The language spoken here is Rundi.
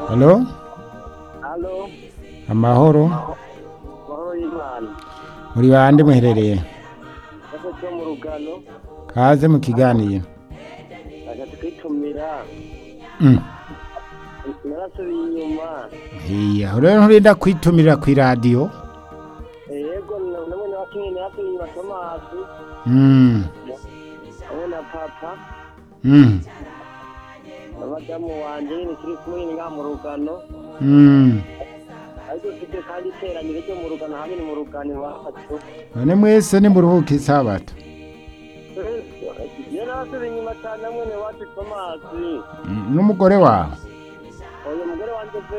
halo Halo, amahoro mahoro y'Imana. muri bande muherereye Nako cyo mu rugano, kaze mu kiganiro agace kwitumira, Mm. narasubiye inyuma. iya rero nturinda kwitumira ku iradiyo Yego, namwe nabakinyi narasubiye inyuma Tomasi, Mm. hamwe na papa, Mm. na madamu wanje nyene turi kumwe nyene ngaha mu rugano. Mm. Ariko dufite kandi iteraniro ryo mu rugano hamwe ni mu rugano iwacu. none mwese nimuruhuka isabato Iyo narasubiye inyuma cyane hamwe ni iwacu Tomasi. Mm, n'umugore wawe Uyu mugore wanje